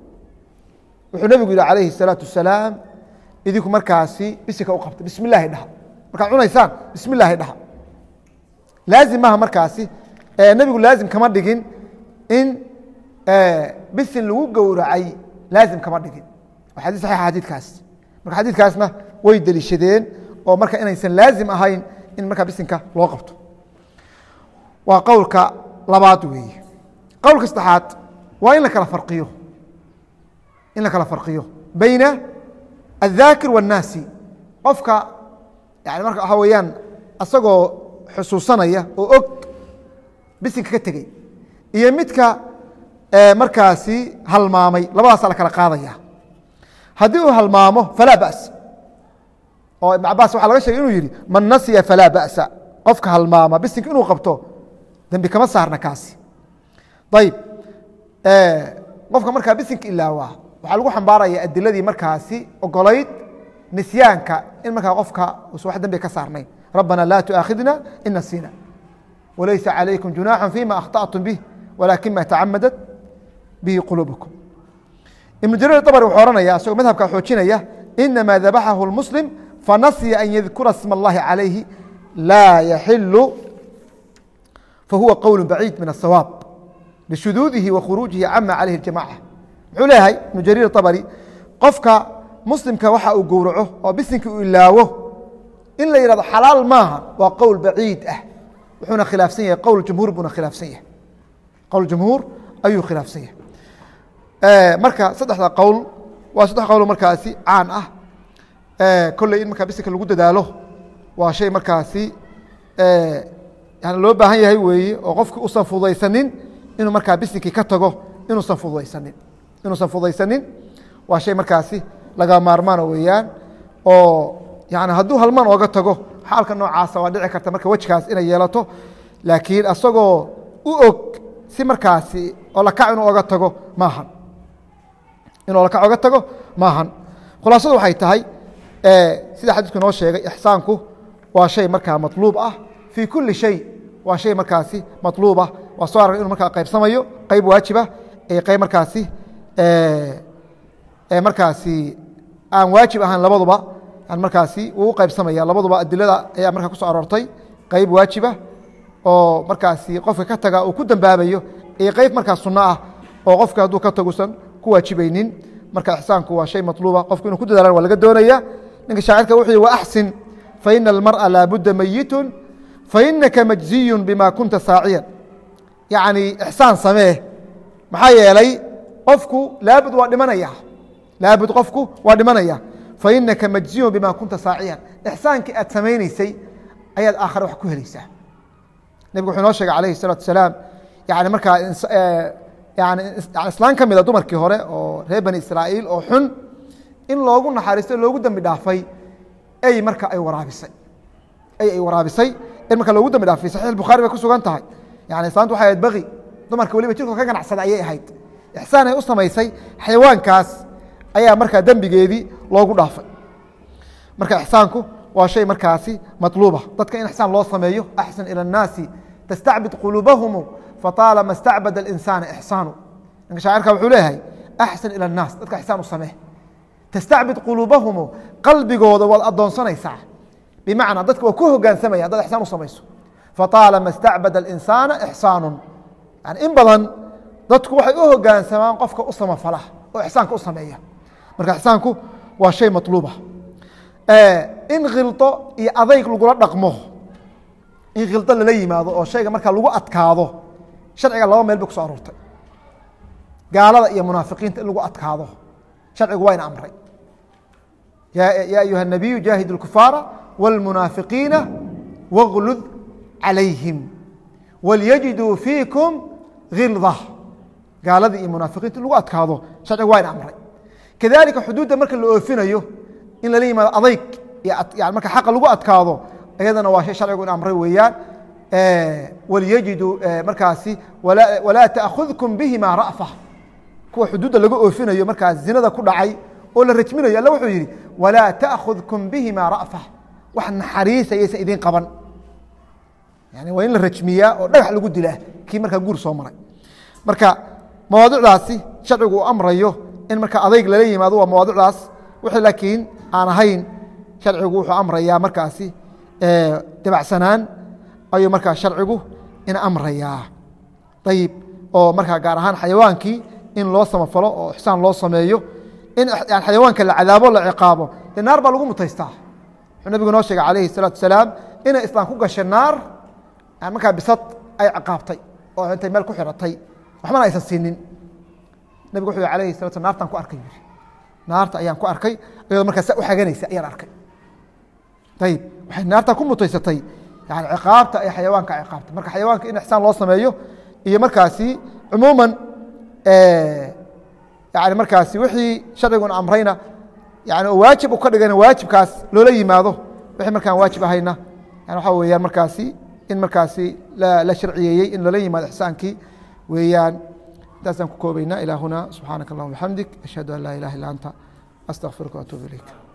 wuxuu nebigu yihi calayhi الsalaatu wasalaam idinku markaasi bisinka u qabtay bismi illaahi dhaha markaad cunaysaan bismi illaahi dhaha laazim maaha markaasi nebigu laazim kama dhigin in bisin lagu gowracay laazim kama dhigin waa xadis saxiixa xadiidkaas marka xadiidkaasna way deliishadeen oo marka inaysan laazim ahayn in markaa bisinka loo qabto waa qowlka labaad weeye qowlka saddexaad waa in la kala farqiyo in la kala farqiyo bayna الذاkir والnaasi qofka yani marka waxaa weeyaan asagoo xusuusanaya oo og bisinka ka tegey iyo midka markaasi halmaamay labadaasa la kala qaadaya haddii uu halmaamo falaa baأس oo iبn cabaas waxaa laga shegay inuu yihi man nasya falaa baأsa qofka halmaama bisinka inuu qabto dembi kama saarna kaasi ayib qofka markaa bisinka ilaawaa waxaa lagu xambaaraya adiladii markaasi ogolayd nisyaanka in markaa qofka usan wax dembi ka saarnayn rabbana laa tuaakhidna in nasina walaysa calaykum junaaxa fima akhطأtum bih walakin ma tacamadat bihi quluubukum ibnu jariir abri wuxuu ohanaya isagoo madhabka xoojinaya inama dabaxahu اlmuslim fanasya an yadkura sma اllahi calayhi laa yaxilu fahuwa qowl baciid min الsawaab lishuduudihi wa khuruujihi cama calayhi اjamaca muxuu leeyahay ibnu jariir abri qofka muslimka waxa uu gowraco oo bisinka uu ilaawo in la yihahdo xalaal maaha waa qowl baciid ah wuxuuna khilaafsan yahay qowl jumhuur buuna khilaafsan yahay qowl jumhuur ayuu khilaafsan yahay marka saddexda qowl waa saddex qowl markaasi caan ah kolley in markaa bisinka lagu dadaalo waa shay markaasi yani loo baahan yahay weeye oo qofki usan fudaysanin inuu markaa bisinkii ka tago inuusan fudaysanin inuusan fudaysanin waa shay markaasi laga maarmaano weeyaan oo yani hadduu halmaan ooga tago xaalka noocaasa waa dhici karta marka wejkaas inay yeelato laakiin asagoo u og si markaasi oo lakac inuu oga tago maahan inuu lakac oga tago maahan khulaasadu waxay tahay sida xadiisku inoo sheegay ixsaanku waa shay markaa maطluub ah fii kuli shay waa shay markaasi maطluub ah waa soo arag inu markaa qaybsamayo qayb waajiba iyo qayb markaasi markaasi aan waajib ahaan labaduba markaasi wuu u qaybsamaya labaduba adilada ayaa markaa kuso aroortay qayb waajiba oo markaasi qofka ka taga uu ku dambaabayo iyo qayb markaa suno ah oo qofka hadduu ka tagusan ku waajibaynin marka ixsaanku waa shay maطluuba qofku inuu ku dadaalan waa laga doonaya ninka shaacirka wuxuu yihi waaxsin faina almar'a laabudda meyitun fainaka majziyu bima kunta saaciyan yacni ixsaan samee maxaa yeelay qofku laabud waa dhimanaya laabud qofku waa dhimanaya fainaka majziyun bima kunta saaciyan ixsaankii aad samaynaysay ayaad aakhare wax ku helaysaa nebigu wuxuu inoo sheegay alayhi الsalatu asalaam yani markaa yani islaan ka mida dumarkii hore oo reer bani israa'iil oo xun in loogu naxariistay loogu dembi dhaafay ey marka ay waraabisay ey ay waraabisay in marka loogu dembi dhaafay saxiix bukhaari bay ku sugan tahay yani islaantu waxay ahayd bagi dumarka waliba jirkooda ka ganacsada ayay ahayd ixsaan ay u samaysay xayawaankaas ayaa markaa dembigeedii loogu dhaafay marka ixsaanku waa shay markaasi maطluuba dadka in ixsaan loo sameeyo axsan ilى الnaasi tastacbid quluubahumu faطaalama stacbada اlinsaana ixsaanu ninka shaacirka wuxuu leeyahay axsan ilى الnaas dadka ixsaan u samee tastacbid quluubahumu qalbigooda waad adoonsanaysaa bimacnaa dadka waa ku hogaansamaya haddaad ixsaan u samayso faطaalama stacbada اlinsaana ixsaanu yani in badan dadku waxay u hogaansamaan qofka u samafala oo ixsaanka u sameeya marka ixsaanku waa shay maطluuba in khildo iyo adayg lagula dhaqmo in khildo lala yimaado oo shayga markaa lagu adkaado sharciga laba meel bay kuso aroortay gaalada iyo munaafiqiinta in lagu adkaado sharcigu waa ina amray ya ayuha الnabiyu jaahid الkufaara wاlmunaafiqiina wاglud calayhim walyajiduu fiikum hilda gaaladii iyo munaafiqiinta in lagu adkaado sharcigu waa ina amray kadalika xuduudda marka la oofinayo in lala yimaado adayg iyo marka xaqa lagu adkaado iyadana waa shay sharcigu in amray weeyaan walyajiduu markaasi walaa taأkhudkum bihima ra'fa kuwa xuduudda laga oofinayo markaas zinada ku dhacay oo la rajminayo alla wuxuu yidhi walaa taأkhudkum bihima ra'fa wax naxariisa yaysan idin qaban yani waa in la rajmiyaa oo dhagax lagu dilaa kii markaa guur soo maray marka mawaadicdaasi sharcigu uu amrayo in marka adayg lala yimaado waa mawaadicdaas wixii laakiin aan ahayn sharcigu wuxuu amrayaa markaasi dabacsanaan ayuu markaa sharcigu in amrayaa ayib oo markaa gaar ahaan xayawaankii in loo samafalo oo ixsaan loo sameeyo in xayawaanka la cadaabo la ciqaabo dee naar baa lagu mutaystaa wuxuu nabigu noo sheegay calayhi الsalaatu wasalaam inay islaam ku gashay naar markaa bisad ay ciqaabtay oo intay meel ku xiratay waxbana aysan siinin nabigu wuxuu yhi alayhi salatu slam naartaan ku arkay yiri naarta ayaan ku arkay ayadoo markaa sa u xaganaysa ayaan arkay ayib waxay naartaa ku mutaysatay yani ciqaabta ay xayawaanka ciqaabta marka xayawaanka in ixsaan loo sameeyo iyo markaasi cumuuman yani markaasi wixii sharcigun amrayna yani oo waajib u ka dhigana waajibkaas loola yimaado wixii markaan waajib ahayna yani waxaa weeyaan markaasi in markaasi la sharciyeeyey in loola yimaado ixsaankii weeyaan intaasaan ku koobaynaa ilaa huna subxaanaka allahuma bxamdik ashhadu an laa ilaha illa anta astaqfiruka waatuub ilayk